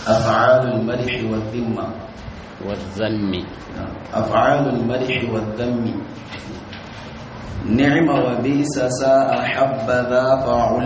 أفعال المدح والذمة والذم أفعال المدح والذم نعم وبئس ساء حبذا فعل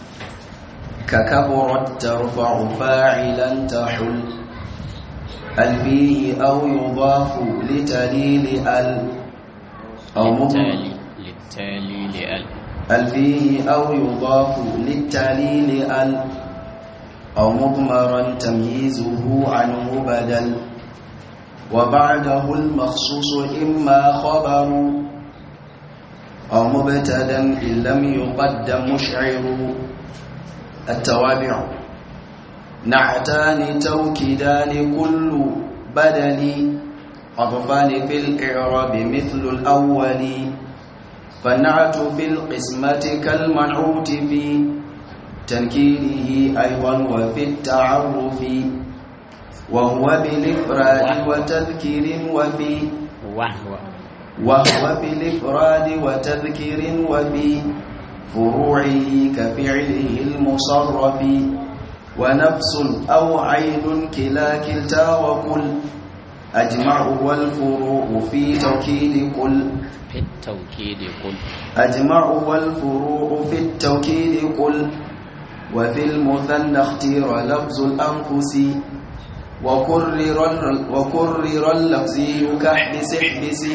ككبرت ترفع فاعلا تحل ال فيه أو يضاف لتليل ال أو للتالي للتالي لأل ال فيه أو يضاف للتعليل ال أو مضمرا تمييزه عنه بدل وبعده المخصوص إما خبر أو مبتدا إن لم يقدم مشعر التوابع نعتان توكيدان كل بدل عطفان في الإعراب مثل الأول فالنعت في القسمة كالمنعوت في تنكيره أيضا وفي التعرف وهو بالإفراد وتذكير وفي وهو وهو بالإفراد وتذكير وفي فروعه كفعله المصرف ونفس أو عين كلا كلتا وكل أجمع والفروع في توكيد كل في التوكيد قل أجمع والفروع في التوكيد قل وفي المثنى اختير لفظ الأنفس وكرر وكرر اللفظي كاحبس احبس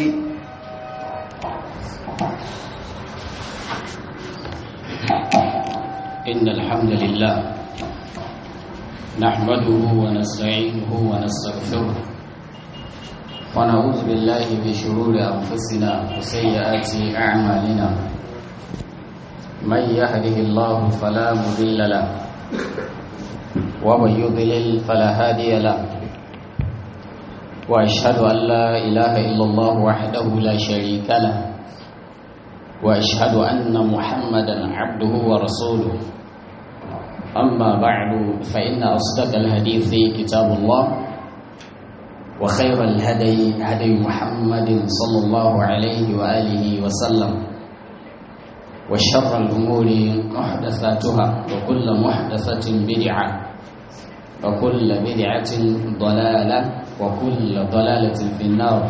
إن الحمد لله نحمده ونستعينه ونستغفره ونعوذ بالله من شرور أنفسنا وسيئات أعمالنا من يهده الله فلا مضل له ومن يضلل فلا هادي له وأشهد أن لا إله إلا الله وحده لا شريك له واشهد ان محمدا عبده ورسوله اما بعد فان اصدق الحديث كتاب الله وخير الهدي هدي محمد صلى الله عليه واله وسلم وشر الامور محدثاتها وكل محدثه بدعه وكل بدعه ضلاله وكل ضلاله في النار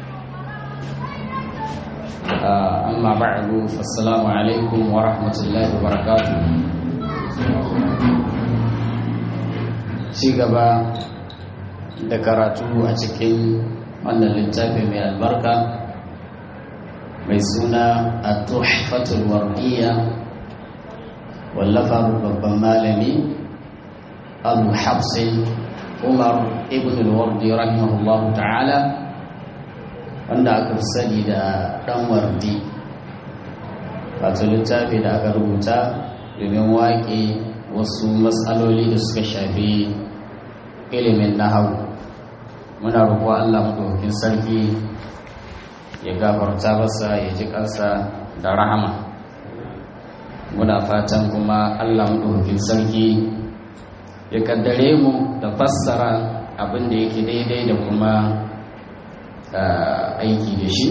amma ba'du fassalamu alaikum wa rahmatullahi wa barakatuh ci gaba da karatu a cikin wannan littafi mai albarka mai suna a tuhfatul wardiya wallafar babban malami abu hafsin umar ibn al-wardi rahimahullahu ta'ala wanda aka sani da ɗan wardi wato littafi da aka rubuta domin waƙe wasu matsaloli da suka shafi ilimin nahawu muna roƙo Allah maɗaukakin sarki ya gafarta masa ya ji kansa da rahama muna fatan kuma Allah maɗaukakin sarki ya kaddare mu da fassara abin da yake daidai da kuma aiki da shi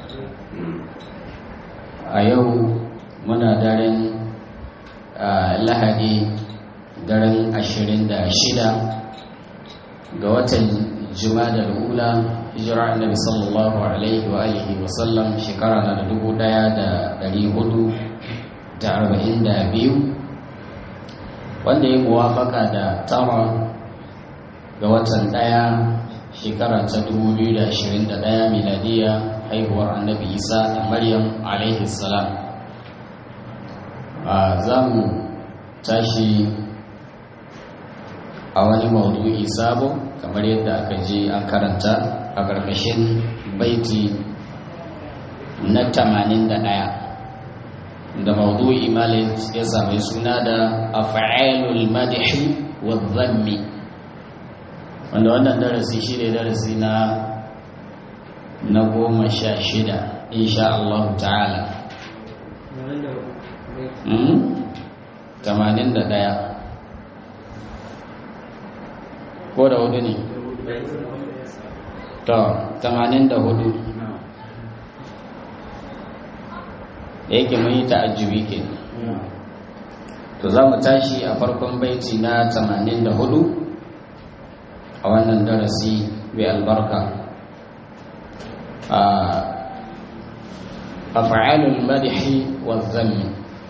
a yau muna daren lahadi daren ashirin da shida ga watan da ula hijira annabi sallallahu alaihi wa alihi wa sallam shekara na da dubu daya da dari hudu da arba'in da biyu wanda ya muwafaka da tara ga watan daya shekara ta 2021 miladiya haihuwar annabi isa da maryam alaihi salam za mu tashi a wani maudu'i sabo kamar yadda aka je an karanta a ƙarƙashin baiti na 81 da maudu'i malin ya sami suna da afa'alul madihi wa zammi wanda wannan darasi shi ne darasi na na goma sha shida insha Allah ta'ala tamanin da ɗaya ko da hudu ne to tamanin da hudu da yake mun yi ta'ajjubi ke to za mu tashi a farkon baiti na tamanin da hudu a wannan darasi mai albarka af'alul madhi wa dhammi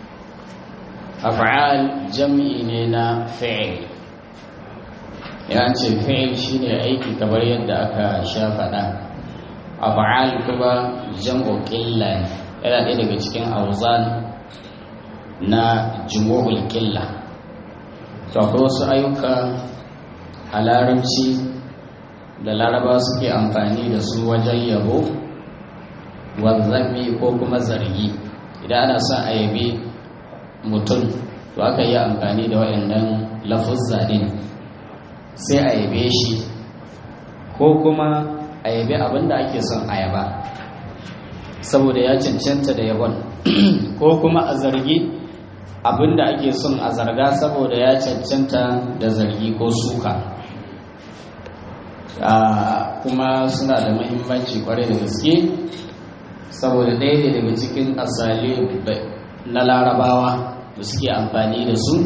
af'al jam'i ne na fi'il ya ce fi'il shine aiki kamar yadda aka sha faɗa af'al kuma jam'u qilla yana ɗaya daga cikin auzan na jumu'ul qilla to akwai wasu ayyuka a larabci da laraba suke amfani da su wajen yabo wanzami ko kuma zargi idan ana son a yabi mutum to aka yi amfani da waɗannan lafuzza din sai a yabe shi ko kuma a yabe abin da ake son a yaba saboda ya cancanta da yabon ko kuma a zargi abin da ake son a zarga saboda ya cancanta da zargi ko suka kuma suna da mahimmanci kwarai da gaske saboda ɗaya ne daga cikin asali na larabawa da suke amfani da su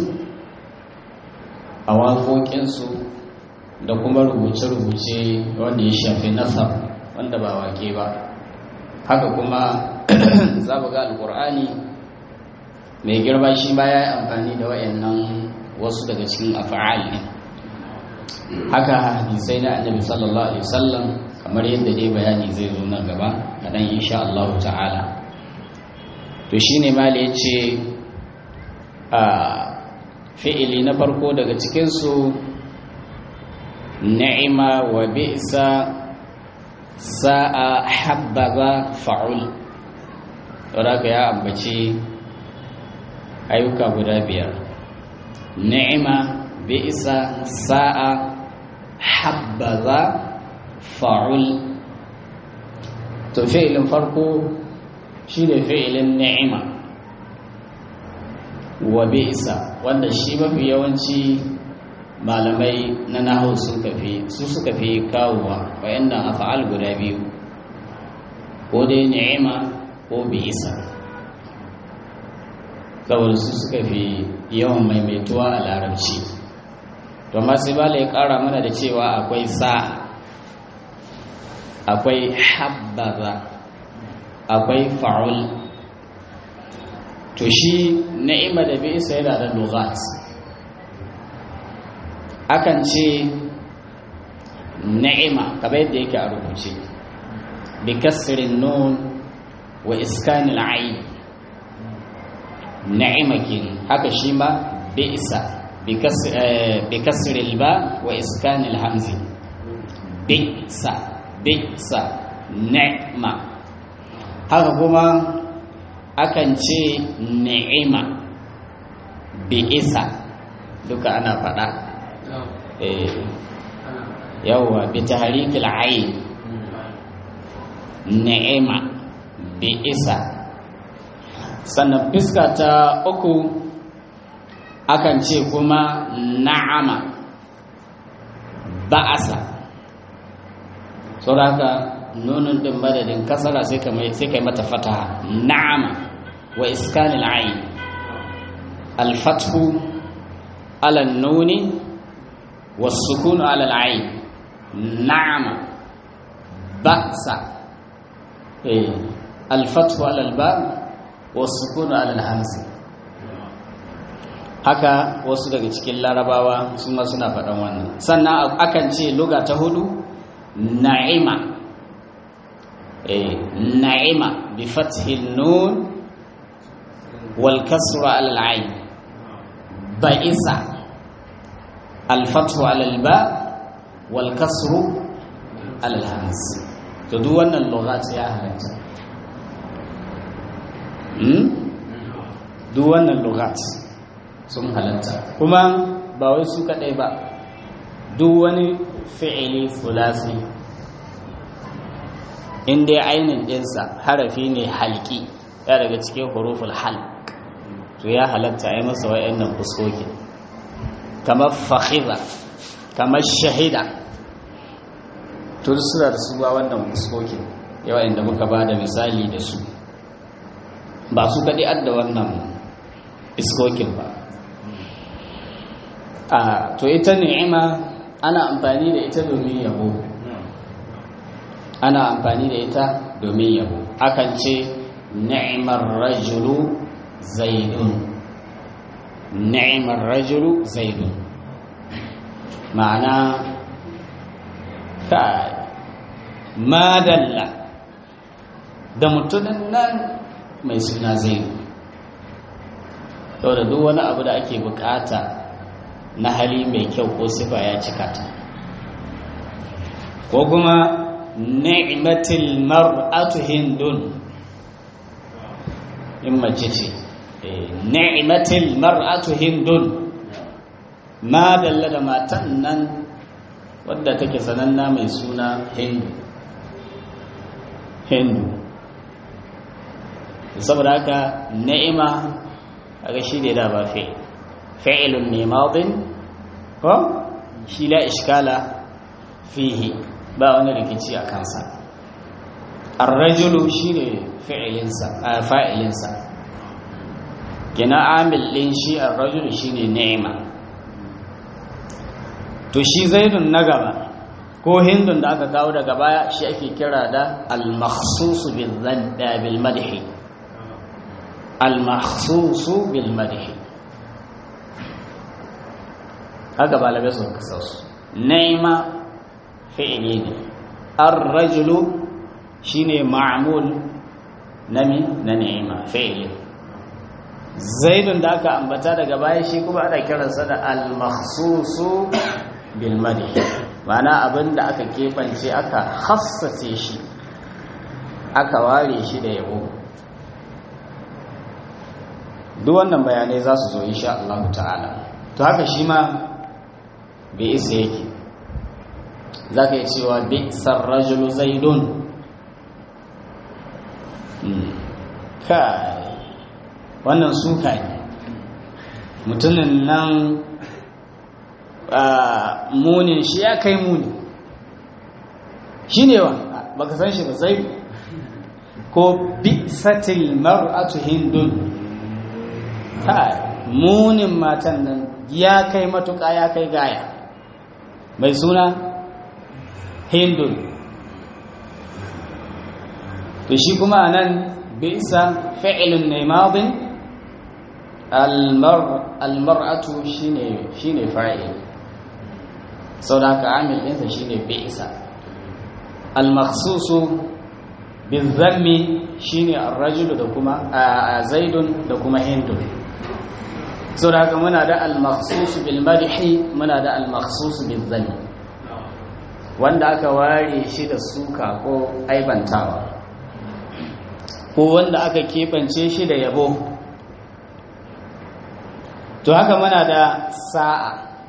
a waƙoƙinsu da kuma rubuce-rubuce wanda ya shafi nasar wanda ba wake ba haka kuma za ga alkur'ani mai girma shi ba ya yi amfani da wayannan wasu daga cikin afa'al ne haka hadisai na annabi sallallahu alaihi wasallam kamar yadda dai bayani zai zo nan gaba kaɗan insha Allah ta'ala to shine mali ya ce a fi'ili na farko daga cikinsu ni'ima wa bi'sa sa'a habbaza fa'ul saboda ya ambaci ayyuka guda biyar ni'ima bi'sa sa'a habbaza fa'ul to fi'ilin farko shine fi'ilin ni'ima wa bi'sa wanda shi mafi yawanci malamai na nahu suka fi su suka fi kawowa wayannan af'al guda biyu ko dai ni'ima ko bi'sa saboda su suka fi yawan maimaituwa a larabci to amma sai bala ya kara mana da cewa akwai sa'a akwai habbaza akwai fa'ul to shi ni'ima da bi'sa yana da lughat akan ce ni'ima kamar yadda yake a rubuce bi kasrin nun wa iskanil ayn ni'ima kin haka shi ma bi'sa bi kasril ba wa iskanil hamzi bi'sa bi'sa ni'ma haka kuma akan ce ni'ima bi'isa duka ana faɗa yawwa bi tahrikil ayn ni'ima bi isa sannan fiska ta uku akan ce kuma na'ama ba'asa saboda haka nunun din madadin kasara sai ka sai kai mata fataha na'ama wa iskanil ayn al-fathu ala nuni والسكون على العين نعم بأس إيه. الفتح على الباء والسكون على الهمز haka wasu daga cikin larabawa su ma suna faɗan wannan sannan akan ce luga ta hudu na'ima eh na'ima bi fathil nun wal kasra ala al ayn ba'isa الفتح على الباء والكسر على الهمز to duk wannan lughat ya halatta hmm duk wannan lughat sun halatta kuma ba wai su kadai ba duk wani fi'ili fulasi in dai ainin ɗinsa harafi ne halki ya daga cikin huruful halq to ya halatta a yi masa wa'annan fuskokin kamar fahiza kamar shahida tun suna da su ba wannan fuskokin yawa inda muka ba da misali da su ba su kaɗi adda wannan fuskokin ba a to ita ni'ima ana amfani da ita domin yabo ana amfani da ita domin yabo akan ce ni'mar rajulu zaidun ni'mar rajulu zaidun ma'ana ka madalla da mutumin nan mai suna zaidu da duk wani abu da ake bukata na hali mai kyau ko sifa ya cika ta ko kuma ni'matil mar'atu hindun in mace ce ni'matil mar'atu hindun ma dalla da matan nan wadda take sananna mai suna hindu hindu saboda haka ni'ima kaga shi ne da ba fi fi'ilun ne madin ko shi la iskala fihi ba wani rikici a kansa ar-rajulu shine fi'ilinsa fa'ilinsa kina amil din shi ar-rajulu shine ni'ima to shi zaidun na gaba ko hindun da aka kawo daga baya shi ake kira da al-makhsus bil bil madhi al-makhsus bil madhi haka balabe su kasa su ni'ima fi'ili ne ar-rajulu shine ma'mul nami na ni'ima fi'ili zaidun da aka ambata daga baya shi kuma ana kiransa da al-makhsus bil madhi ma'ana abinda aka kebance aka hassace shi aka ware shi da yabo duk wannan bayanai za su zo insha Allah ta'ala to haka shi ma bai isa yake za ka yi cewa bi sarrajulu zaidun kai wannan suka ne mutumin nan munin shi ya kai muni shi ne wa baka san shi ba zai ko bi satil mar'atu hindun kai munin matan nan ya kai matuƙa ya kai gaya mai suna hindun to shi kuma nan bisa fi'ilun ne madin almar'atu shine shine fa'il sau da haka amil ɗinsa shine bisa almakhsusu bizammi shine arrajulu da kuma zaidun da kuma hindun sau da haka muna da almakhsusu bil madhi muna da almakhsusu bizammi wanda aka ware shi da suka ko aibantawa ko wanda aka keɓance shi da yabo to haka muna da sa'a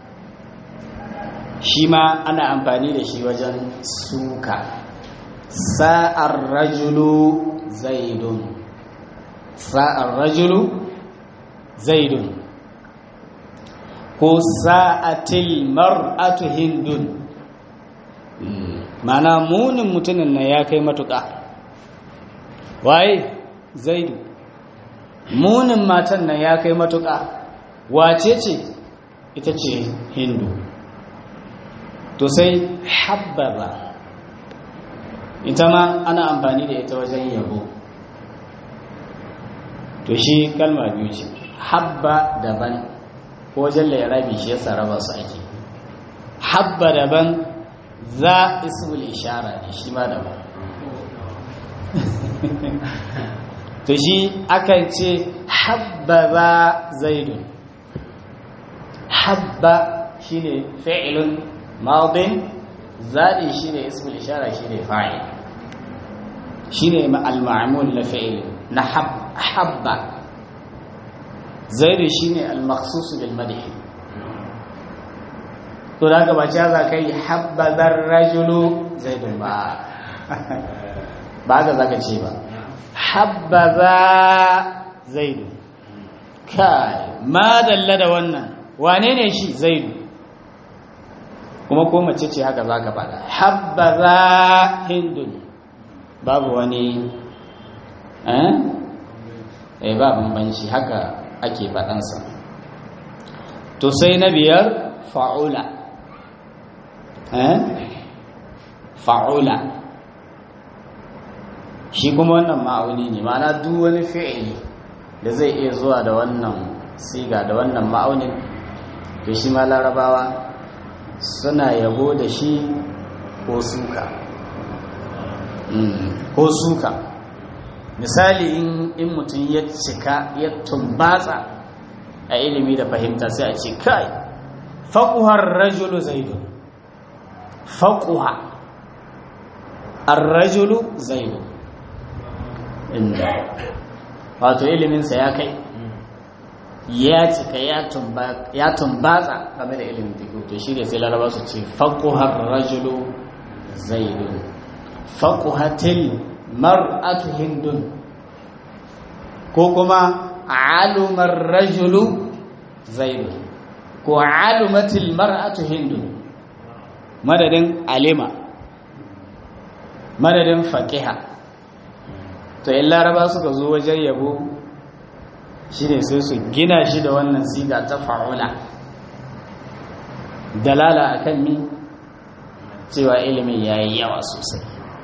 shi ma ana amfani da shi wajen suka sa'ar rajulu zaidun sa'ar rajulu zaidun ko sa'atil mar'atu hindun mana munin mutumin na ya kai matuƙa waye zaidu munin matan nan ya kai matuƙa wace ce ita ce hindu to sai habbaba ita ma ana amfani da ita wajen yabo to shi kalma biyu ce habba daban ko wajen lairabi shi yasa raba su ake habba daban za ismul ishara ne shi ma daban to shi akan ce habba zaidun habba shine fi'ilun madin zadi shine ismul ishara shine fa'il shine al-ma'mul la fi'il na habba zaidu shine al-makhsus bil madh to daga ba ce za kai habba dar rajulu zaidun ba ba ga zaka ce ba habba za zaidu kai ma dalla da wannan wane ne shi zaidu kuma ko mace ce haka za ka faɗa habbaza hindun babu wani eh ba bambanci haka ake faɗansa to sai na biyar fa'ula eh fa'ula shi kuma wannan ma'auni ne ma'ana duk wani fi'ili da zai iya zuwa da wannan siga da wannan ma'aunin to shi ma larabawa suna yabo da shi ko suka ko suka misali in mutum ya cika ya tumbatsa a ilimi da fahimta sai a ce kai faƙuhar rajulu zaidu faƙuha ar-rajulu zaidu inda wato iliminsa ya kai ya cika ya tumbatsa game da ilimin teku to shi ne sai laraba su ce faƙuhar rajulu zaidu faƙuhatil mar'atu hindun ko kuma alumar rajulu zaidu ko alumatil mar'atu hindun madadin alima madadin faƙiha to in laraba suka zo wajen yabo shi ne sai su gina shi da wannan siga ta fa'ula dalala akan mi cewa ilimin ya yi yawa sosai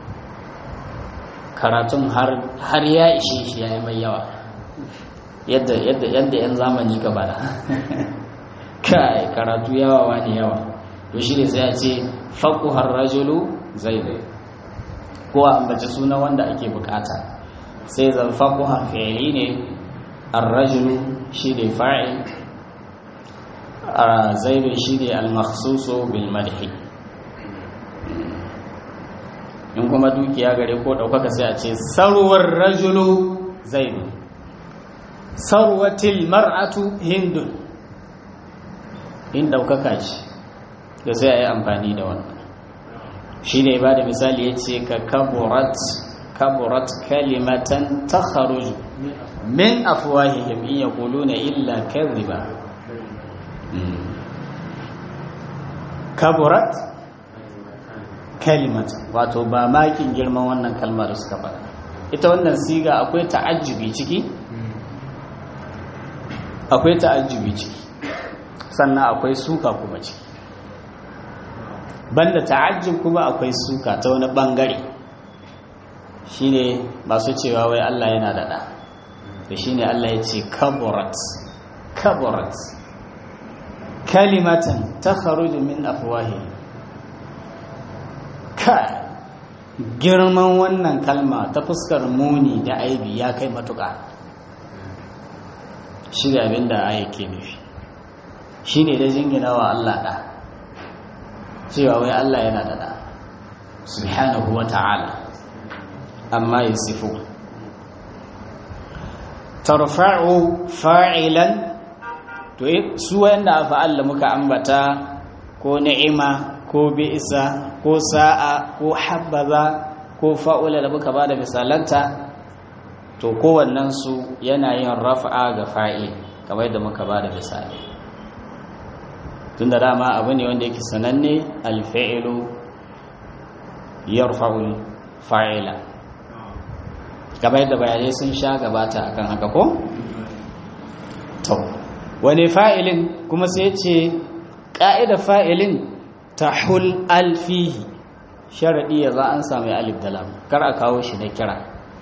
karatun har ya ishe shi ya yi mai yawa yadda yan zamani ka bada kai karatu yawa wani yawa to shi ne sai a ce faƙuhar rajulu zai zai ko a ambaci suna wanda ake bukata sai zan faƙuhar fi'ili ne arrajulu shi ne fa'il a zaibe shi ne almaksuso bil madhi in kuma dukiya gare ko ɗaukaka sai a ce sarwar rajulu zaidu sarwatil mar'atu hindun in ɗaukaka ce da sai a yi amfani da wannan shi ne ba da misali ya ce ka kaburat kaburat kalimatan ta kharuju min afwahihim in yaquluna illa kadhiba kaburat kalimatan wato ba makin girman wannan kalmar suka faɗa ita wannan siga akwai ta'ajjubi ciki akwai ta'ajjubi ciki sannan akwai suka kuma ciki banda ta'ajjub kuma akwai suka ta wani bangare shine masu cewa wai Allah yana da da to shine Allah ya ce kaburat kaburat kalimatan takharuju min afwahi ka girman wannan kalma ta fuskar muni da aibi ya kai matuƙa shi da abin da aya ke nufi shi ne da jingina wa Allah ɗa cewa wai Allah yana da ɗa subhanahu wa ta'ala amma ya sifu tarfa'u fa'ilan to su wanda a fa'alla muka ambata ko ni'ima ko bi'isa ko sa'a ko habbaza ko fa'ula da muka ba da misalanta to kowannensu yana yin rafa'a ga fa'il kamar yadda muka ba da misali tun da dama abu ne wanda yake sananne alfa'ilu yarfa'ul fa'ila kamar yadda bayanai sun sha gabata akan haka ko? to wani fa'ilin kuma sai ce ƙa'ida fa'ilin ta hul alfihi sharaɗi ya za an sami alif da lam kar a kawo shi na kira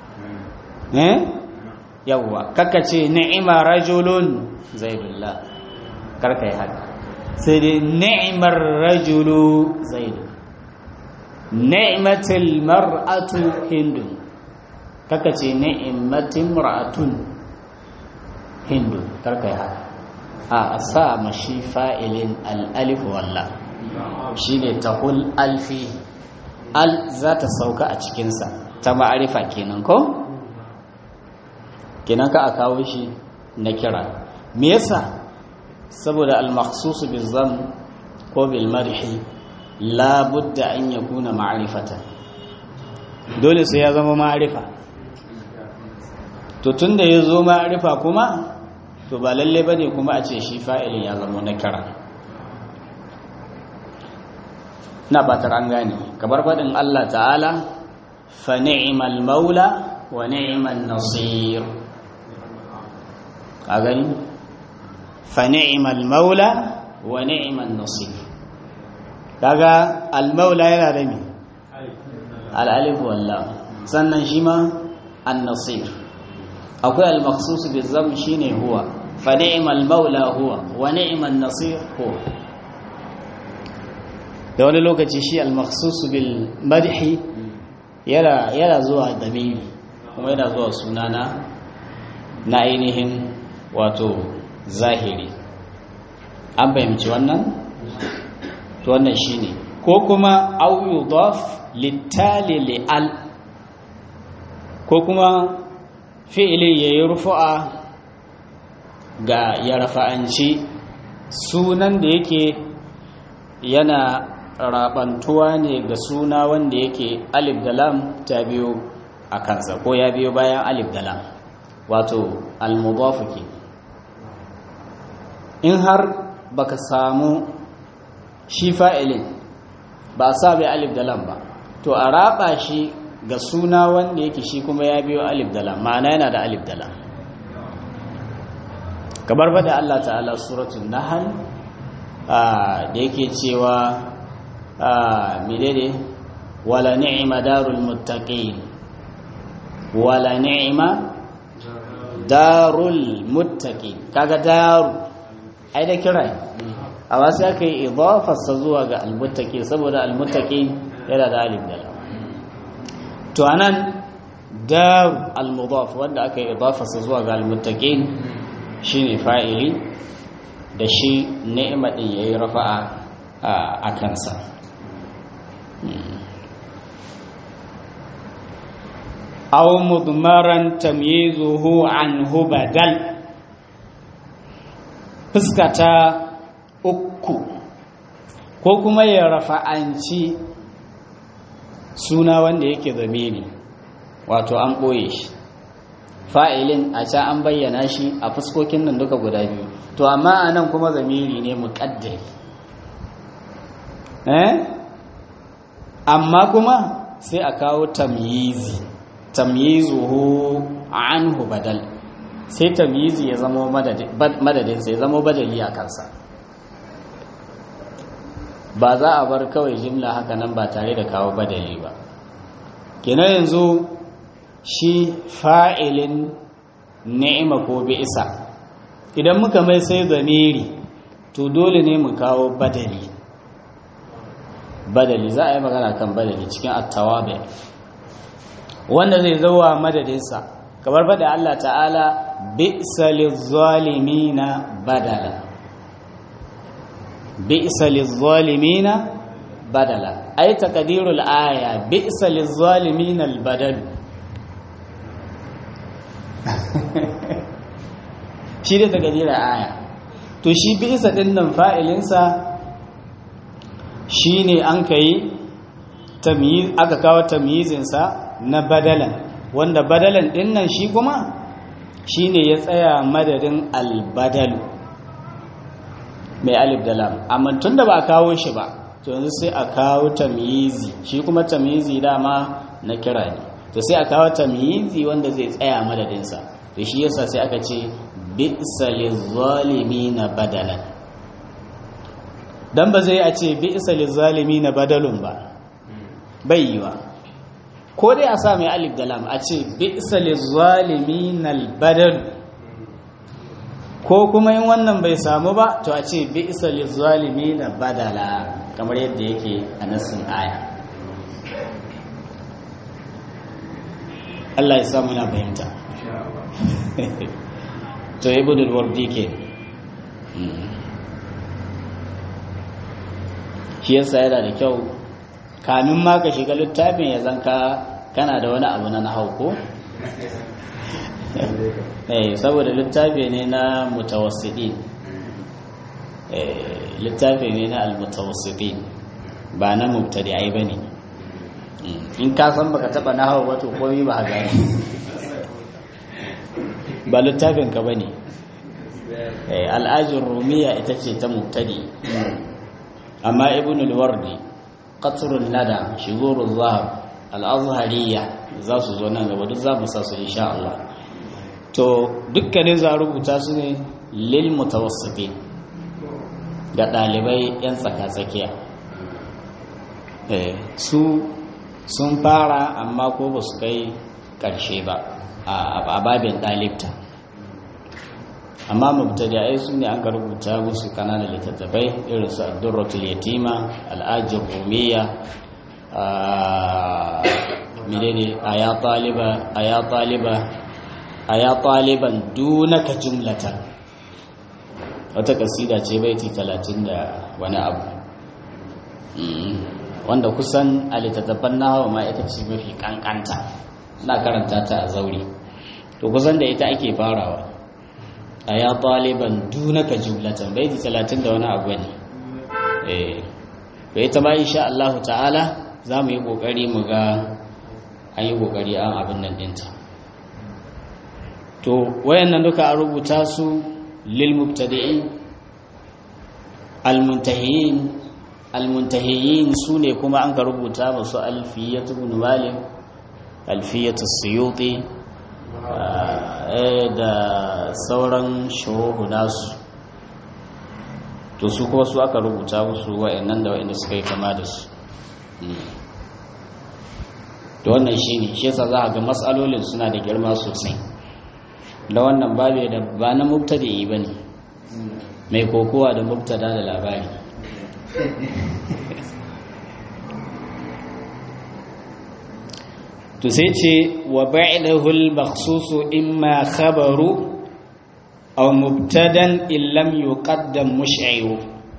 yawwa kaka ce ni'ima rajulun zaidullah kar ka yi haka sai dai ni'imar rajulu zaidu ni'matul mar'atu hindu kaka ce ni'imatin mar'atun hindu kar ka yi haka a sa mashi fa'ilin al'alif walla shi ne tahul alfi al za ta sauka a cikinsa ta ma'arifa kenan ko? kenan ka a kawo shi na kira me yasa saboda al-makhsusu bizam ko bil marhi la budda an yakuna ma'rifatan dole sai ya zama ma'arifa to tunda ya zo ma'arifa kuma to ba lalle bane kuma a ce shi fa'ilin ya zama na kira na batar an gane kamar faɗin Allah ta'ala fa ni'mal maula wa ni'mal nasir a gani fa ni'mal maula wa ni'mal nasir kaga al-maula yana da mi al-alif wallah sannan shi ma an-nasir akwai al-makhsus bi zam shine huwa fa ni'mal maula huwa wa ni'man nasir huwa da wani lokaci shi al-makhsus bil madhi yana yana zuwa damiri kuma yana zuwa sunana na ainihin wato zahiri an fahimci wannan to wannan shine ko kuma au yudaf littali li'al ko kuma fi'ili yayi rufu'a ga ya rafa'anci sunan da yake yana rabantuwa ne ga suna wanda yake alif da lam ta biyo a kansa ko ya biyo bayan alif da lam wato al-mudaf in har baka samu shi fa'ilin ba a sa bai alif da lam ba to a raba shi ga suna wanda yake shi kuma ya biyo alif da lam ma'ana yana da alif da lam kamar ba da Allah ta'ala suratul nahl da yake cewa menene wala ni'ma darul muttaqin wala ni'ma darul muttaqin kaga daru ai da kirai amma sai aka yi idafarsa zuwa ga almuttaqi saboda almuttaqi yana da alif da lam to anan da almudaf wanda aka yi idafarsa zuwa ga almuttaqin shine fa'ili da shi ni'ima din yayi rafa'a a kansa aw mudmaran tamyizuhu anhu badal fuskata uku ko kuma ya rafa'anci suna wanda yake zamiri wato an ɓoye shi fa'ilin a can an bayyana shi a fuskokin nan duka guda biyu to amma a nan kuma zamiri ne muƙaddari eh amma kuma sai a kawo tamyizi tamyizuhu anhu badal sai tamyizi ya zama madadinsa ya zama badali a kansa ba za a bar kawai jimla haka nan ba tare da kawo badali ba kenan yanzu shi fa'ilin ni'ima ko bi'isa idan muka mai sai zamiri to dole ne mu kawo badali badali za a yi magana kan badali cikin attawabe wanda zai zauwa madadinsa kamar bada Allah ta'ala bi'sa lizzalimina badala bi'sa lizzalimina badala ay taqdirul aya bi'sa lizzalimina albadal shi da taqdirul aya to shi bi'sa din nan fa'ilinsa shine an kai tamyiz aka kawo tamyizinsa na badalan wanda badalan din nan shi kuma shine ya tsaya madadin albadalu mai alif da lam amma tunda ba a kawo shi ba to yanzu sai a kawo tamyizi shi kuma tamyizi dama na kira ne to sai a kawo tamyizi wanda zai tsaya madadin sa to shi yasa sai aka ce bi'sa lizzalimina badalan dan ba zai a ce bi'sa lizzalimina badalun ba bai yiwa ko dai a sa mai alif da lam a ce bi'sa lizzalimina albadal ko kuma yin wannan bai samu ba to a ce bi'sa lizzalimina badala kamar yadda yake a nassin aya Allah ya samu na fahimta to ibn al-wardi ke shi yasa yana da kyau kamin ma ka shiga littafin ya zanka kana da wani abu na nahau ko eh saboda littafi ne na mutawassidi eh littafi ne na almutawassidi ba na mubtadi'ai bane in ka san baka taba nahau ba to komai ba gani ba littafin ka bane eh al'ajin rumiya ita ce ta mubtadi amma ibn al-wardi qatrun nada shigurul zahab al-azhariyya za su zo nan gaba duk za mu sa su insha Allah to dukkanin za rubuta su ne lil mutawassitin ga dalibai yan tsaka-tsakiya su sun fara amma ko ba su kai ƙarshe ba a babin ɗalibta amma mubtadi'ai su ne an ka rubuta musu kananan littattafai irin su addurratul yatima al'ajin rumiya menene aya taliba aya taliba aya taliban dunaka jumlatan wata kasida ce baiti talatin da wani abu wanda kusan a littattafan nahawa ma ita ce mafi kankanta na karanta ta a zauri to kusan da ita ake farawa a ya ɗaliban dunaka jumlatan baiti talatin da wani abu ne to ita ma insha Allah ta'ala za mu yi ƙoƙari mu ga an yi ƙoƙari an abin nan ɗinta to wayannan duka a rubuta su lil mubtadi'in al-muntahiyin almuntahiyin su ne kuma an ka rubuta masu alfiyatu ibn malik alfiyatu suyuti da sauran shuruhu nasu to su kuma su aka rubuta musu wa'annan da wa'anda suka yi kama da su to wannan shi ne shi yasa za a ga matsalolin suna da girma sosai da wannan babu da ba na mubtadi ba ne mai kokowa da mubtada da labari to sai ce wa ba'idahu al-makhsusu imma khabaru aw mubtadan illam yuqaddam mush'iru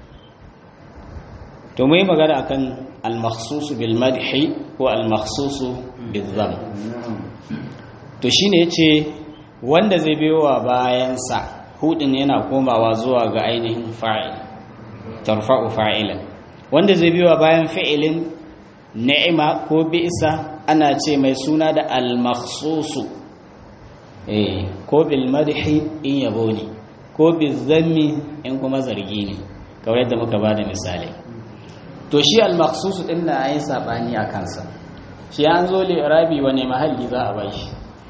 to mai magana akan al-makhsusu bil madhi ko al-makhsusu bil dham to shine yace wanda zai biyowa bayan sa hudin yana komawa zuwa ga ainihin fa'il tarfa'u fa'ilan wanda zai biyowa bayan fi'ilin ni'ima ko bi'sa ana ce mai suna da al-makhsusu eh ko bil madhi in yabo ne ko bil zammi in kuma zargi ne kawai yadda muka bada misali to shi al-makhsusu din na ayin sabani a kansa shi an zo li rabi wani mahalli za a bashi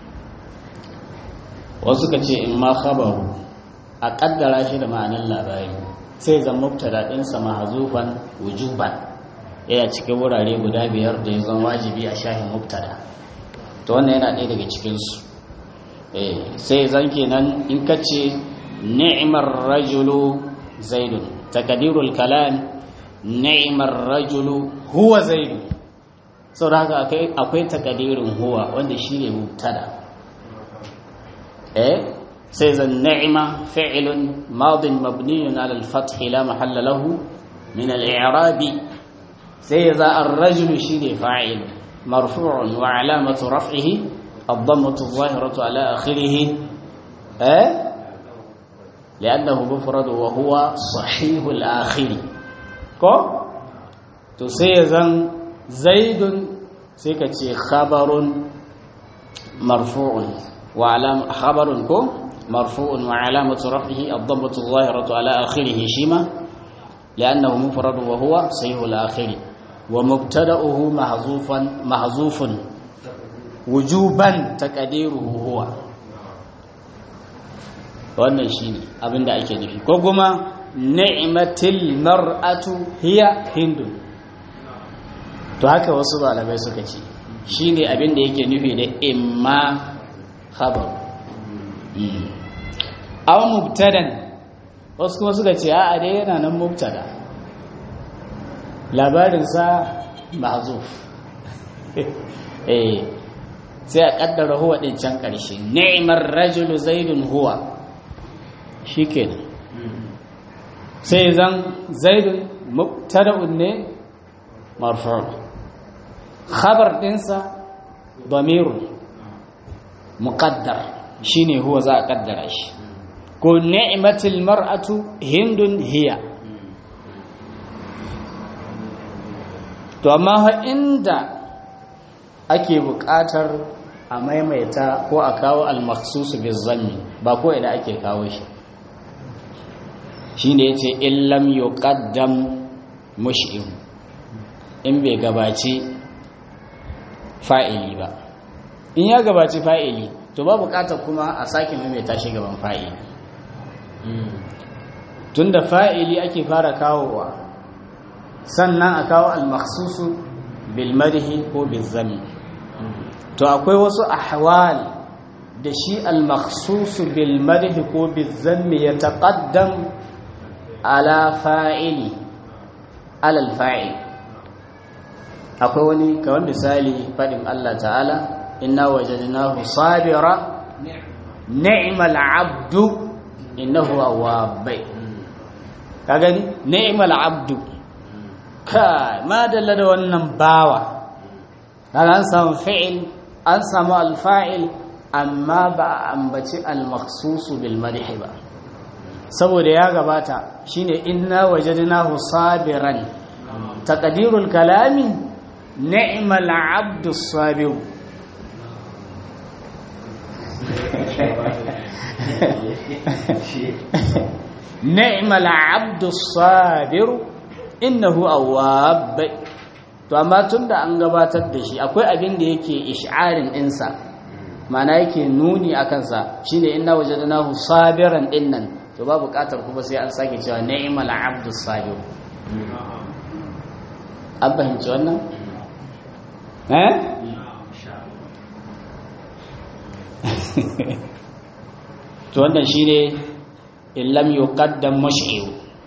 wasu ka ce in ma khabaru a kaddara shi da ma'anar labari sai zan mubtada ɗinsa mahazufan wujuban yana cikin wurare guda biyar da ya zama wajibi a shahin mubtada to wannan yana ɗaya daga cikinsu sai zan kenan in ka ce ni'imar rajulu zaidun takadirul kalam ni'imar rajulu huwa zaidu sau da haka akwai takadirin huwa wanda shi ne mubtada eh sai zan ni'ima fi'ilun madin mabniyun ala al-fath la mahalla lahu min al-i'rabi sai za ar-rajulu shine fa'il marfu'un wa alamatu raf'ihi ad-dammatu adh-dhahiratu ala akhirih eh لأنه مفرد وهو صحيح الآخر كو تو سيزن زيد سيكتي خبر مرفوع وعلام خبر كو مرفوع وعلامة رفعه الضمة الظاهرة على آخره شيمة لأنه مفرد وهو صحيح الآخر ومبتدأه محذوفا محذوف وجوبا تقديره هو wannan shine abin da ake nufi ko kuma ni'matil mar'atu hiya hindu to haka wasu malamai suka ce shine abin da yake nufi da imma khabar aw mubtadan wasu kuma suka ce a'a dai yana nan mubtada labarinsa mahzuf eh sai a kaddara huwa din can karshe ni'mar rajulu zaidun huwa shikenan sai zan zaidun mubtada'un ne marfu' khabar dinsa damirun muqaddar shine huwa za a kaddara shi ko ni'matul mar'atu hindun hiya to amma ha inda ake buƙatar a maimaita ko a kawo al-makhsus bizanni ba ko ina ake kawo shi shine yace illam yuqaddam mush'im in bai gabaci fa'ili ba in ya gabaci fa'ili to ba buƙatar kuma a sake maimaita shi gaban fa'ili tunda fa'ili ake fara kawowa sannan a kawo al-makhsusu bil madhi ko bil zammi to akwai wasu ahwal da shi al makhsus bil madhi ko bil zammi ya taqaddam ala fa'ili ala al fa'il akwai wani kawai misali fadin Allah ta'ala inna wajadnahu sabira ni'mal abdu innahu awwab ka gani ni'mal abdu kai ma dalla da wannan bawa kaga an samu fi'il an samu alfa'il amma ba a ambaci almakhsusu bil madhi ba saboda ya gabata shine inna wajadnahu sabiran taqdirul kalami ni'mal abdu sabir ni'mal abdu sabir innahu awwab to amma tunda an gabatar da shi akwai abin da yake ish'arin ɗinsa mana yake nuni a kansa shine inna wajadnahu sabiran dinnan to ba buƙatar kuma sai an sake cewa ni'mal abdu sabir an fahimci wannan eh to wannan shine illam yuqaddam mush'ir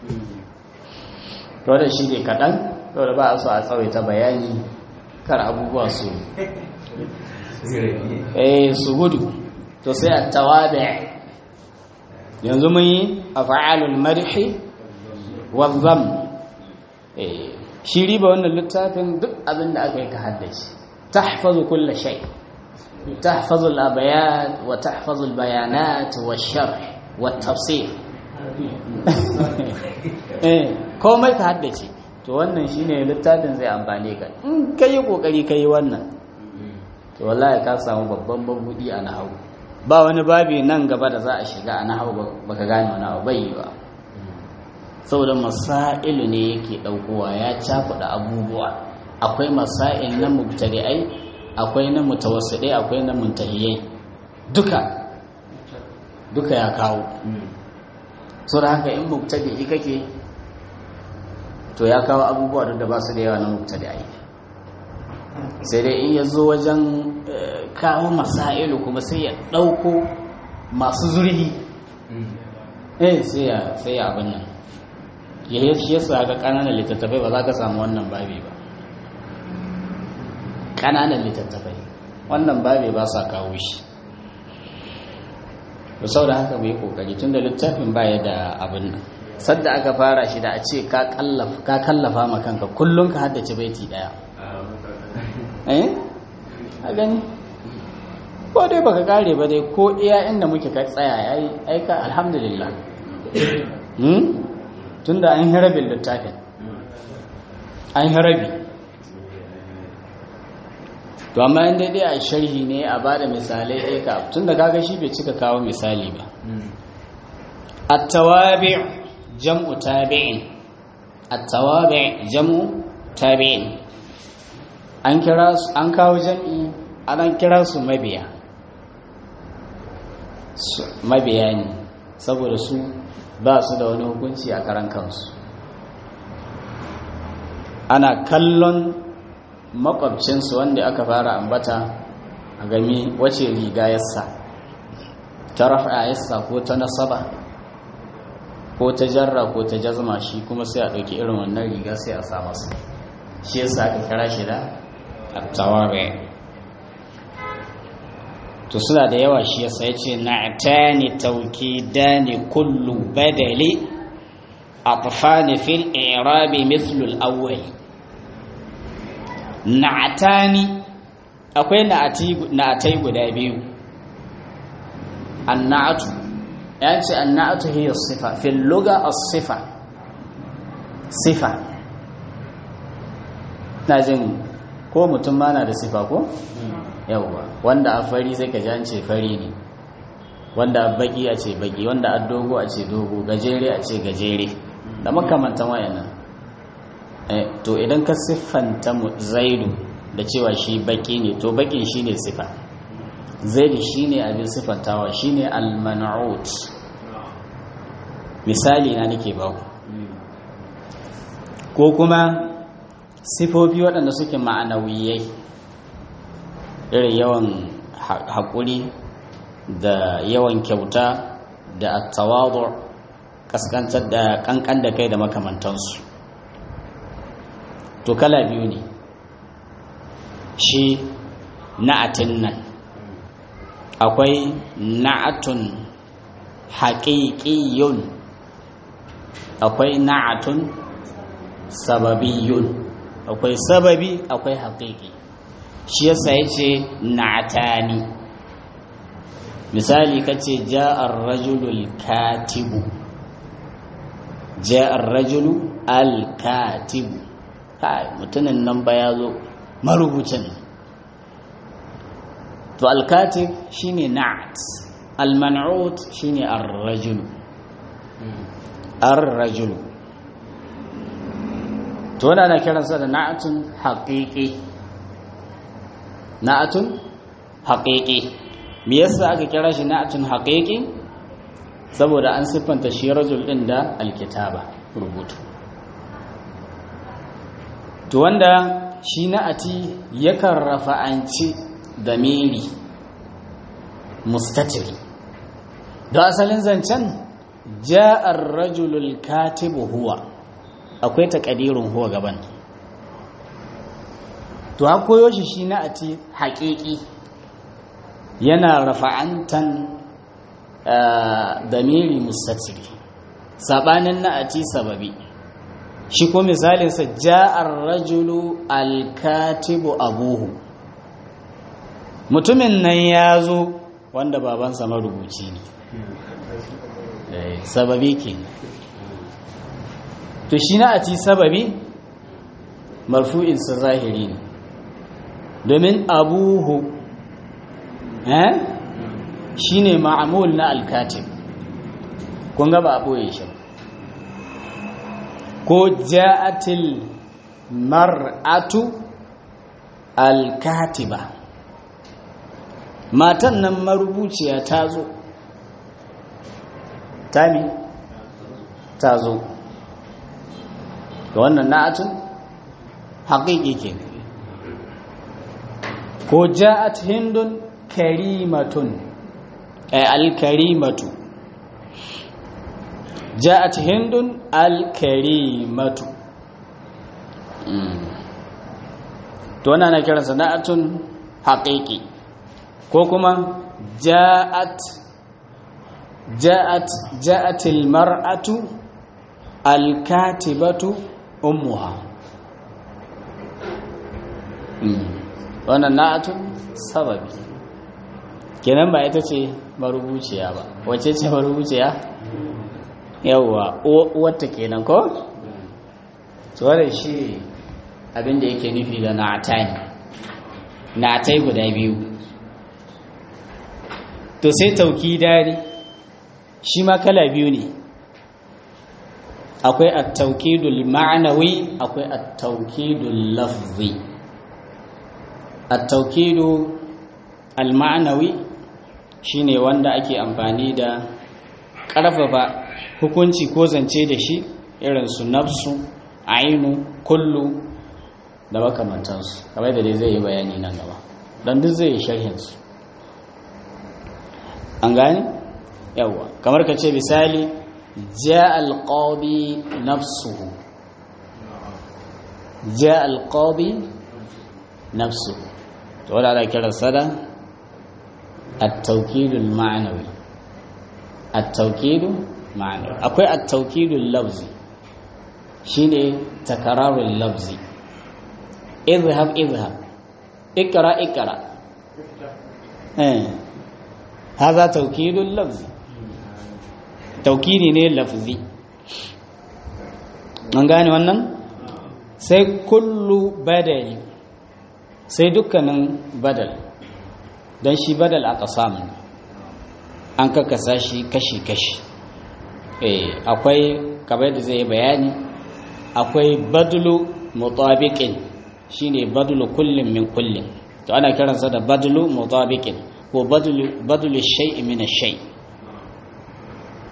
to da shi ne kaɗan to da ba a so a tsawaita bayani kar abubuwa su eh su gudu to sai a tawabi yanzu mun yi a fa'alul marhi wazzam eh shi riba wannan littafin duk abin da aka yi ka haddace tahfazu kulla shay tahfazu al-abayat wa tahfazu al-bayanat wa sharh wa tafsir eh komai ka haddace to wannan shine littafin zai amfane ka in kai kokari kai wannan to wallahi ka samu babban babudi a nahawu ba wani babi nan gaba da za a shiga a nahawu baka gane wani abu bai ba saboda masailu ne yake daukowa ya cakuɗa abubuwa akwai masail na mubtadi'ai akwai na mutawassidai akwai na muntahiyai duka duka ya kawo so da haka in mubtadi'i kake to ya kawo abubuwa da ba su da yawa na mubtadi'i sai dai in ya zo wajen kawo masailu kuma sai ya ɗauko masu zurhi eh sai ya sai ya abin nan ya shi yasa ga ƙananan littattafai ba za ka samu wannan babi ba ƙananan littattafai wannan babi ba sa kawo shi to sau da haka mai kokari tun da littafin baya da abin nan sadda aka fara shi da a ce ka kallafa ma kanka kullum ka haddace baiti daya eh a gani ko dai baka kare ba dai ko iya inda muke ka tsaya yayi aika alhamdulillah hmm tunda an harabin littafin an harabi to amma in dai a sharhi ne a bada misalai ɗaya ka tunda kaga shi bai cika kawo misali ba at-tawabi' jam'u tabi'in at-tawabi' jam'u tabi'in an kira su an kawo jam'i an kira su mabiya mabiya ne saboda su ba su da wani hukunci a karan kansu ana kallon makwabcinsu wanda aka fara ambata a gami wace riga yassa ta rafa yassa ko ta nasaba ko ta jarra ko ta jazma shi kuma sai a ɗauki irin wannan riga sai a sa masa shi yasa aka kira shi da attawabe to suna da yawa shi yasa ya ce na'tani tawkidani kullu badali atfani fil i'rabi mithlu al-awwal na'tani akwai na'atai guda biyu annatu ya ce annatu hiya sifa fil lugha as-sifa sifa na jin ko mutum ma na da sifa ko yawwa wanda a fari sai ka ji an ce fari ne wanda a baki a ce baki wanda a dogo a ce dogo gajere a ce gajere da makamantan wayannan to idan ka siffanta zaidu da cewa shi baki ne to bakin shi ne siffa zaidu shi ne abin siffantawa shi ne alman'ut misali na nake ba ko kuma sifofi waɗanda suke ma'anawiyai irin yawan haƙuri da yawan kyauta da attawadur kaskantar da kankan da kai da makamantansu to kala biyu ne shi na'atin nan akwai na'atun haƙiƙiyun akwai na'atun sababiyun akwai sababi akwai haƙiƙi shi yasa ya ce na'atani misali ka ce ja'ar rajulul katibu ja'ar rajulu al-katibu kai mutumin nan ba ya zo marubucin to al-katib shine na'at al-man'ut shine ar-rajulu ar-rajulu to wannan ana kiransa da na'atun haqiqi na'atun haqiqi me yasa aka kira shi na'atun haqiqi saboda an siffanta shi rajul din da alkitaba rubutu to wanda shi na'ati yakan rafa'anci damiri mustatiri da asalin zancen ja'ar rajulul katibu huwa akwai takadirin huwa gaban to ha koyo shi shi na'ati haƙiƙi yana rafa'antan damiri mustatiri sabanin na'ati sababi shi ko misalinsa ja'ar rajulu alkatibu abuhu mutumin nan ya zo wanda babansa marubuci ne sababi ke to shi na'ati sababi marfu'insa zahiri ne domin abuhu eh shi ne ma'amul na alkatib kun ga ba a ɓoye shi ko ja'atil mar'atu alkatiba matan nan marubuciya ta zo ta ne ta zo ga wannan na'atun haƙiƙi ke ko ja'at hindun karimatun ay al-karimatu ja'at hindun al-karimatu to wannan ana kiran sana'atun haqiqi ko kuma ja'at ja'at ja'at al-mar'atu al-katibatu ummuha wannan na'atun sababi kenan ba ita ce marubuciya ba wace ce marubuciya yawwa uwarta kenan ko tsoron shi abinda yake nufi da na'atai na'atai guda biyu to sai tauki dari shi ma kala biyu ne akwai at-taukidul ma'anawi akwai at-taukidul lafzi at-taukidu al-ma'anawi shine wanda ake amfani da ƙarfafa hukunci ko zance da shi irin su nafsu ainu kullu da makamantansu kamar da dai zai yi bayani nan gaba don duk zai yi sharhinsu an gane yawwa kamar ka ce misali ja alƙabi nafsuhu ja alƙabi nafsuhu to wadda ana kiransa da التوكيد المعنوي التوكيد معنوي akwai التوكيد اللفظي shine takararul lafzi izhab izhab ikra ikra eh هذا توكيد اللفظي توكيدي ne lafzi an gane wannan sai kullu badali sai dukkanin badal don shi badal aka samu an kakasa shi kashi-kashi akwai kamar da zai bayani akwai badulu mutabiqin shine badulu kullum min kullum to ana kiransa da badulu mutabiqin ko badulu badulu shay'i min shay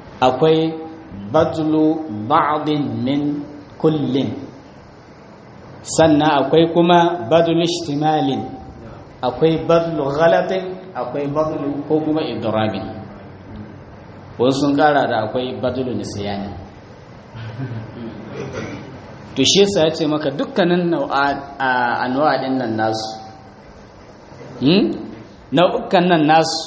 akwai badulu ba'din min kullin sannan akwai kuma badul ishtimalin akwai badul ghalatin akwai badul ko kuma idrabin wasu sun kara da akwai badul nisyani to shi yasa ya ce maka dukkanin anwa din nan nasu nau'ukan nan nasu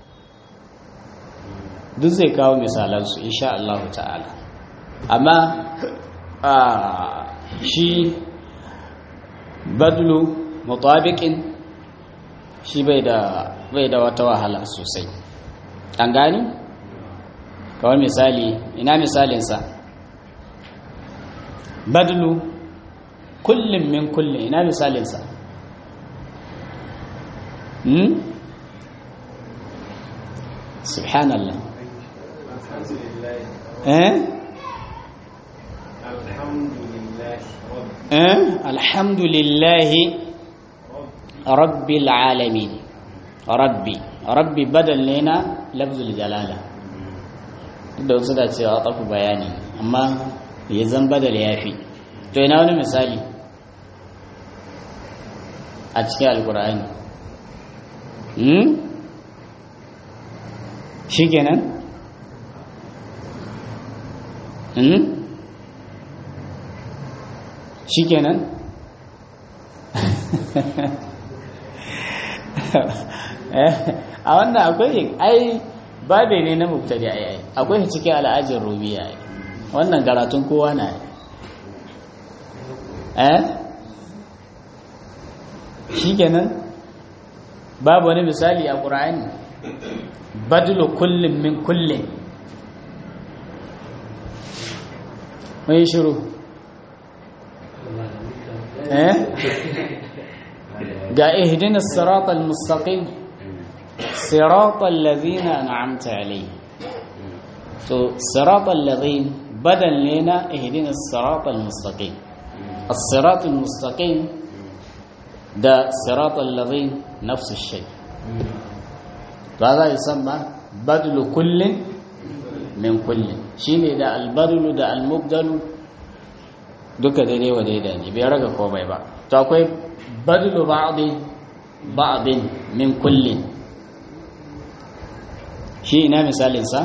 duk zai kawo misalansu insha Allah ta'ala amma shi badlu mutabiqin shi bai da bai da wata wahala sosai an gani kawai misali ina misalinsa badlu kullum min kullum ina misalinsa hmm? subhanallah eh eh alhamdulillahi rabbil alamin rabbi rabbi badal ne na lafzul jalala da wasu da cewa tafi bayani amma ya zan badal ya fi to ina wani misali a cikin alkur'ani hmm? shi kenan hmm? shi kenan a wannan akwai ai babe ne na mubtadi ai ai akwai cikin al'ajin rubiya ai wannan karatun kowa na eh shikenan babu wani misali a qur'ani badlu kullin min kullin mai shiru eh ga ihdinas siratal mustaqim siratal ladzina an'amta alayhim to siratal ladzin badal ne na ihdinas siratal mustaqim as-siratal mustaqim da siratal ladzin nafsu shay to za yusamma badlu kullin min kullin shine da al-badlu da al-mubdalu duka daidai wa daidai ne bai raga komai ba to akwai badlu ba'din ba'din min kullin shi ina misalin sa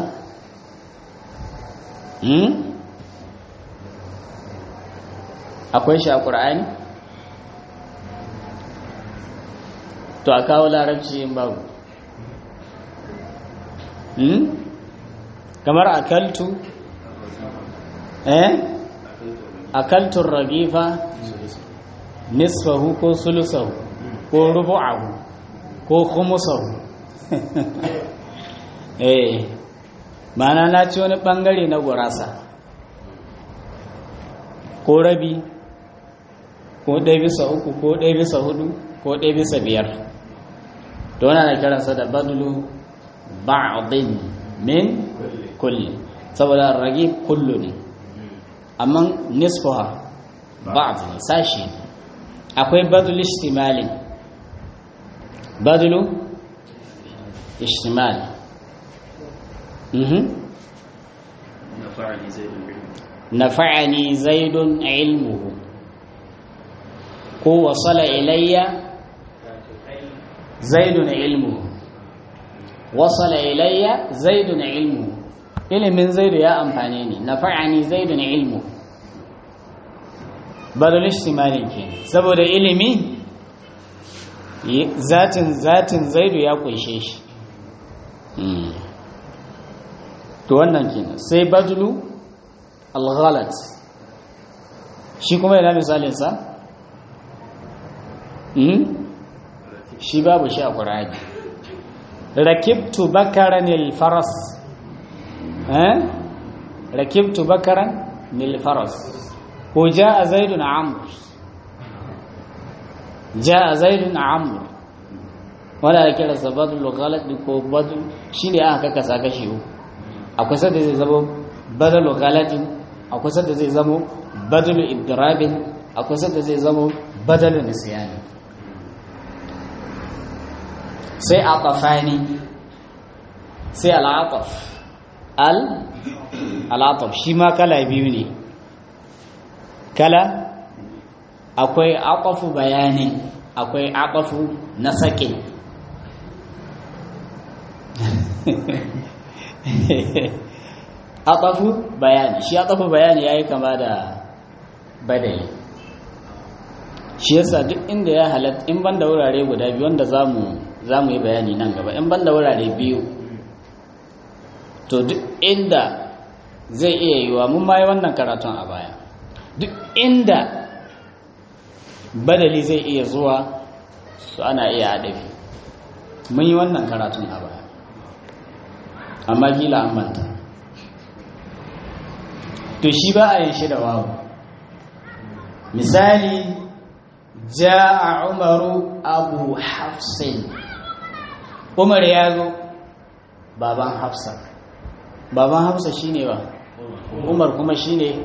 hmm akwai shi a qur'ani to a kawo larabci in babu hmm kamar akaltu eh akaltun ragifa nisfahu ko sulusahu ko rubu'ahu ko khumusahu eh mana na ci wani bangare na gurasa ko rabi ko ɗaya bisa uku ko ɗaya bisa hudu ko ɗaya bisa biyar to wani na kiransa da badulu ba'adin min kulli saboda ragib kullu ne amma nisfuha ba'd ne sashi akwai badul istimalin badulu istimal mhm nafa'ani zaidun ilmuhu ko wasala ilayya zaidun ilmuhu wasala ilayya zaidun ilmuhu ilimin zaidu ya amfane ni nafa'ani zaidun ilmu badal ishtimalin ke saboda ilimi zatin zatin zaidu ya kunshe shi to wannan kenan sai badlu al-ghalat shi kuma yana misalin sa shi babu shi a qur'ani rakibtu bakaran al-faras ركبت بكرا للفرس وجاء زيد عمرو جاء زيد عمرو wanda ya kira sabadul ghalat ko badul shine aka kasa kashi uku akwai sadda zai zama badal ghalatin akwai sadda zai zama badal idrabin akwai sadda zai zama badal nisyani sai aqafani sai al'aqaf al al'atab shi ma kala biyu ne kala akwai aqafu bayanin akwai aqafu na sakin aqafu bayani shi aqafu bayani yayi kama da badali shi yasa duk inda ya halatta in banda wurare guda biyu wanda zamu zamu yi bayani nan gaba in banda wurare biyu to duk inda zai iya yiwa mun ma yi wannan karatun a baya duk inda badali zai iya zuwa su ana iya haɗafi mun yi wannan karatun a baya amma gila an manta to shi ba a yin shi da wawu misali ja'a umaru abu hafsin umar ya zo baban hafsa baban hafsa shine ba umar kuma shine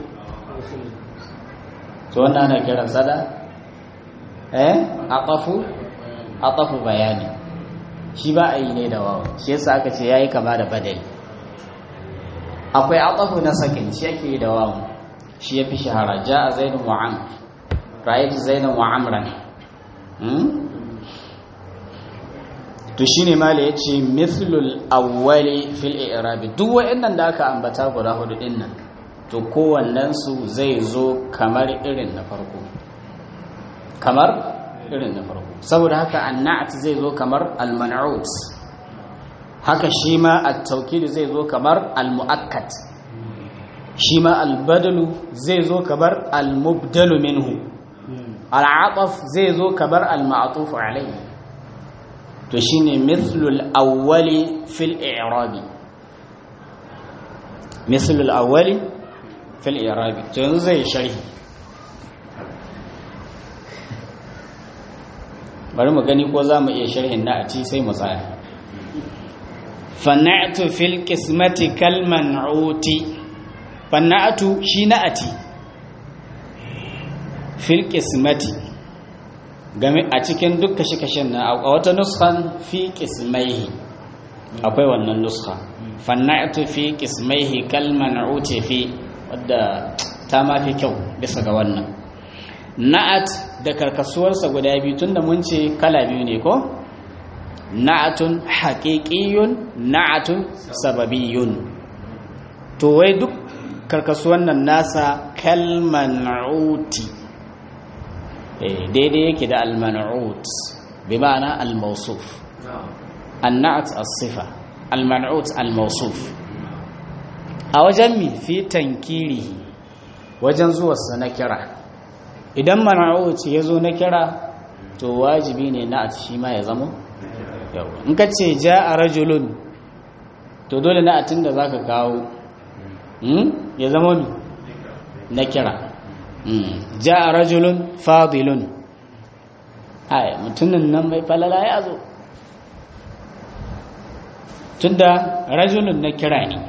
to wannan ana kiran sada eh aqafu aqafu bayani shi ba a yi ne da wawu shi yasa aka ce yayi kama da badali akwai aqafu na sakin shi yake da wawu shi yafi shahara ja'a zaidun wa amr ra'aytu zaidan wa amran to shine mala yace mithlul awwali fil i'rab duk wayannan da aka ambata guda hudu din nan to kowannen su zai zo kamar irin na farko kamar irin na farko saboda haka annat zai zo kamar al-man'ut haka shi ma at-tawkid zai zo kamar al-mu'akkad shi ma al-badalu zai zo kamar al-mubdalu minhu al-ataf zai zo kamar al-ma'tuf alayhi to shine mithlul awwali fil i'rabi mithlul awwali fil i'rabi to yanzu zai sharhi bari mu gani ko zamu iya sharhin na a ci sai mu tsaya fana'tu fil qismati kal man'uti fana'tu shi na'ati fil qismati game a cikin duk kashe-kashen na a wata nuskan fi kismaihi akwai wannan nuska fanna'atu fi kismaihi kalman uce fi wadda ta mafi kyau bisa ga wannan na'at da karkasuwarsa guda biyu tunda mun ce kala biyu ne ko na'atun haƙiƙiyun na'atun sababiyun to wai duk karkasuwan nan nasa kalman uti daidai yake da al-man'ut bi ma'ana al-mawsuf an-na'at as-sifa al-man'ut al-mawsuf a wajen mi fi tankiri wajen zuwarsa na kira idan man'ut ya zo na kira to wajibi ne na'at shi ma ya zamo in ka ce ja'a rajulun to dole na'atin da zaka kawo ya zama mi na kira ja'a rajulun fadilun ai mutumin nan mai falala ya zo tunda rajulun na kira ne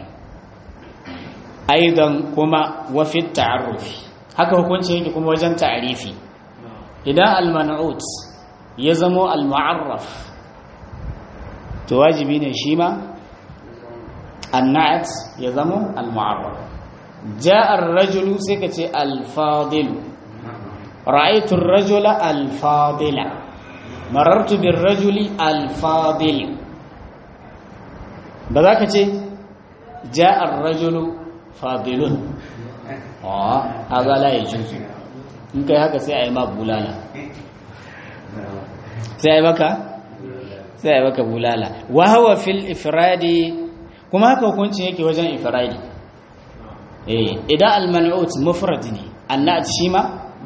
aidan kuma wafi ta'arrufi haka hukunci yake kuma wajen ta'arifi idan al-man'ut ya zamo al-mu'arraf to wajibi ne shi ma an-na'at ya zamo al-mu'arraf ja'a ar-rajulu sai ka ce al-fadil ra'aytu ar-rajula al-fadila marartu bir-rajuli al-fadil ba za ka ce ja'a ar-rajulu fadilun a haza la yajuzu in kai haka sai a yi ma bulala sai a yi maka sai a yi maka bulala wa hawa fil ifradi kuma haka hukuncin yake wajen ifradi eh idan al-man'ut mufrad ne annat shi ma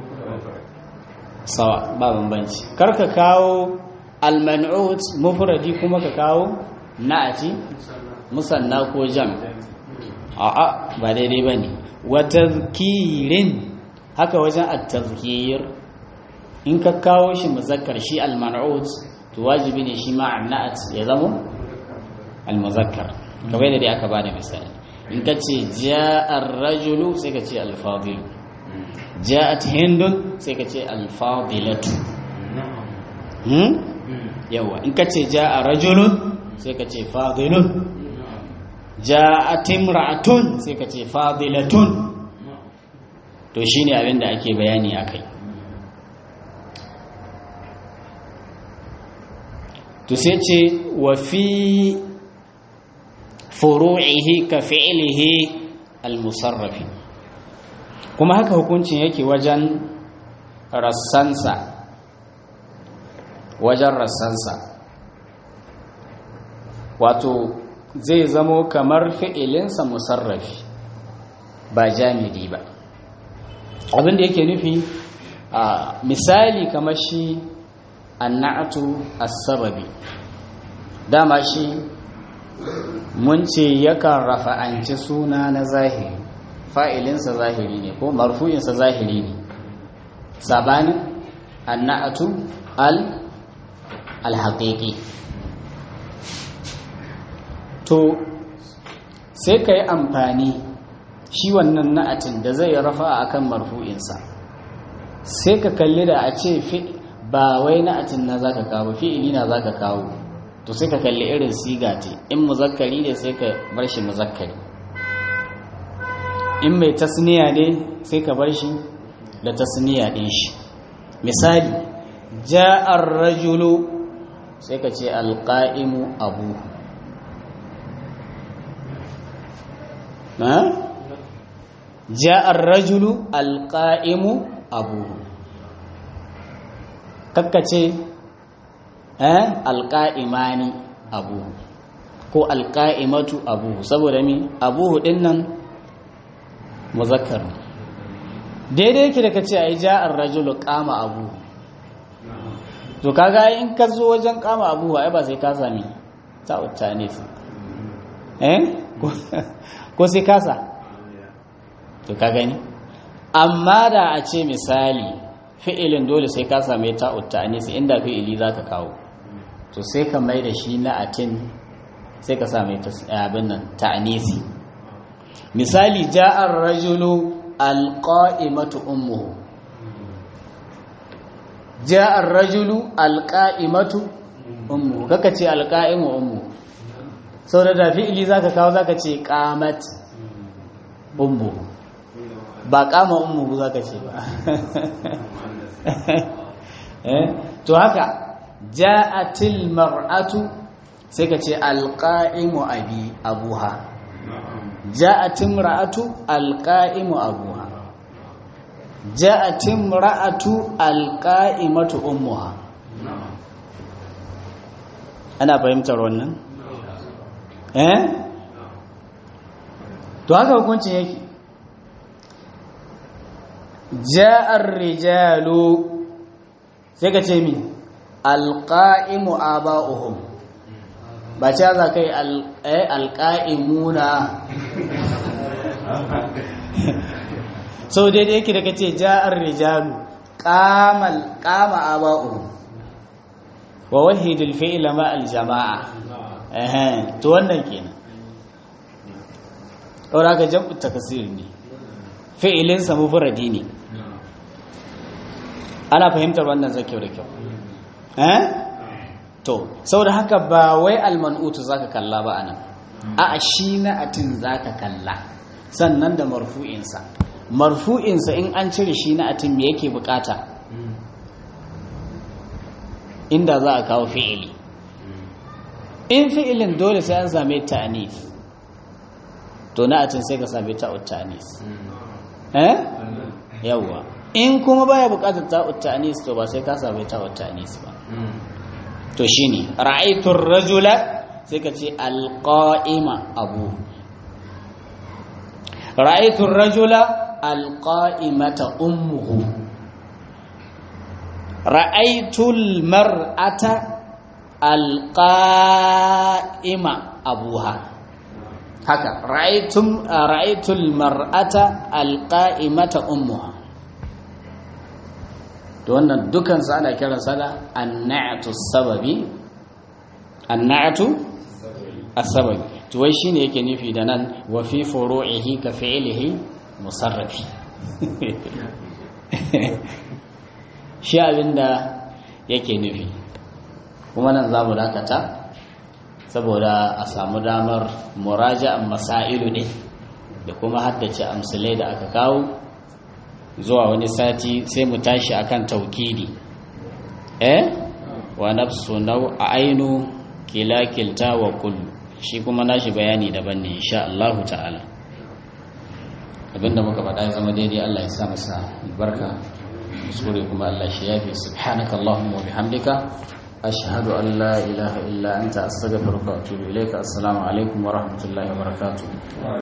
sawa ba bambanci karka kawo al-man'ut mufradi kuma ka kawo na'ati musanna ko jam a'a ba daidai bane wa tazkirin haka wajen at-tazkir in ka kawo shi muzakkar shi al-man'ut to wajibi ne shi ma annat ya zama al-muzakkar kamar da dai aka bada misali in ka ce ja'a ar-rajulu sai ka ce al-fadil ja'at hindun sai ka ce al-fadilatu hmm yawa in ka ce ja'a rajulun sai ka ce fadilun ja'at imra'atun sai ka ce fadilatun to shine abin da ake bayani akai to sai ce wa fi furu'ihi ka fi'lihi al-musarrafi kuma haka hukuncin yake wajen rassansa wajen rassansa wato zai zamo kamar fi'ilinsa musarrafi ba jamidi ba abin da yake nufi a misali kamar shi annatu as-sababi dama shi mun ce yakan rafa'anci suna na zahiri fa'ilinsa zahiri ne ko marfu'insa zahiri ne sabanin annatu al alhaƙiƙi to sai ka yi amfani shi wannan na'atin da zai rafa a kan marfu'insa sai ka kalli da a ce ba wai na'atin na za ka kawo fi'ili na za ka kawo to sai ka kalli irin siga ce in muzakkari ne sai ka bar shi muzakkari in mai tasniya ne sai ka bar shi da tasniya ɗin shi misali ja'ar rajulu sai ka ce alƙa'imu abu na ja'ar rajulu alƙa'imu abu kakkace eh alƙa'imani abu ko alƙa'imatu abu saboda mi abu din nan muzakkar daidai yake da kace ai ja'ar rajulu qama abu to kaga in ka zo wajen qama abu ai ba sai ka sami ta utanis eh ko sai kasa to ka gani amma da a ce misali fi'ilin dole sai ka same ta utanis inda fi'ili zaka kawo to sai ka mai da shi na atin sai ka same ta abin nan ta'anisi misali ja'ar rajulu alqa'imatu ummuhu ja'ar rajulu alqa'imatu ummuhu kaka ce alqa'imu ummuhu sau da fi'ili zaka kawo zaka ce qamat ummuhu ba qama ummuhu zaka ce ba eh to haka ja'atil mar'atu sai ka ce alqa'imu abi abuha ja'atin ra'atu alqa'imu abuha ja'atin ra'atu alqa'imatu ummuha ana fahimtar wannan eh to haka hukuncin yake ja'ar rijalu sai ka ce mi alqa'imu aba'uhum ba ce za ka yi alƙa'imuna sau daidai yake da ka ce ja'ar rijalu ƙama aba'u wa wahidul fi'ila ma aljama'a to wannan kenan ɗaura ka jam'u takasir ne fi'ilinsa mufuradi ne ana fahimtar wannan zakyau da kyau to saboda haka ba wai almanutu zaka kalla ba anan a shi na'atin zaka kalla sannan da marfu'insa marfu'insa in an cire shi na'atin me yake bukata inda za a kawo fi'ili in fi'ilin dole sai an same ta'anis to na'atin sai ka same ta'ut ta'anis eh yawa in kuma baya bukatar ta'ut ta'anis to ba sai ka same ta'ut ta'anis ba to shine ra'aytur rajula sai ka ce alqa'ima abu ra'aytur rajula alqa'imata ummuhu ra'aytul mar'ata alqa'ima abuha haka ra'aytum ra'aytul mar'ata alqa'imata ummuha to wannan dukansu ana kiransa da annatu sababi annatu as-sababi to wai shine yake nufi da nan wa fi furu'ihi ka fi'lihi musarrafi shi abinda yake nufi kuma nan za mu dakata saboda a samu damar muraja'an masailu ne da kuma haddace amsalai da aka kawo zuwa wani sati sai mu tashi akan taukidi eh wa nafsu nau a ainu kila kilta wa kullu shi kuma nashi bayani daban ne insha Allah ta'ala abinda muka faɗa ya zama daidai Allah ya sa masa albarka kuskure kuma Allah shi yafi subhanaka allahumma wa bihamdika ashhadu an la ilaha illa anta astaghfiruka wa atubu ilayka assalamu alaikum wa rahmatullahi wa barakatuh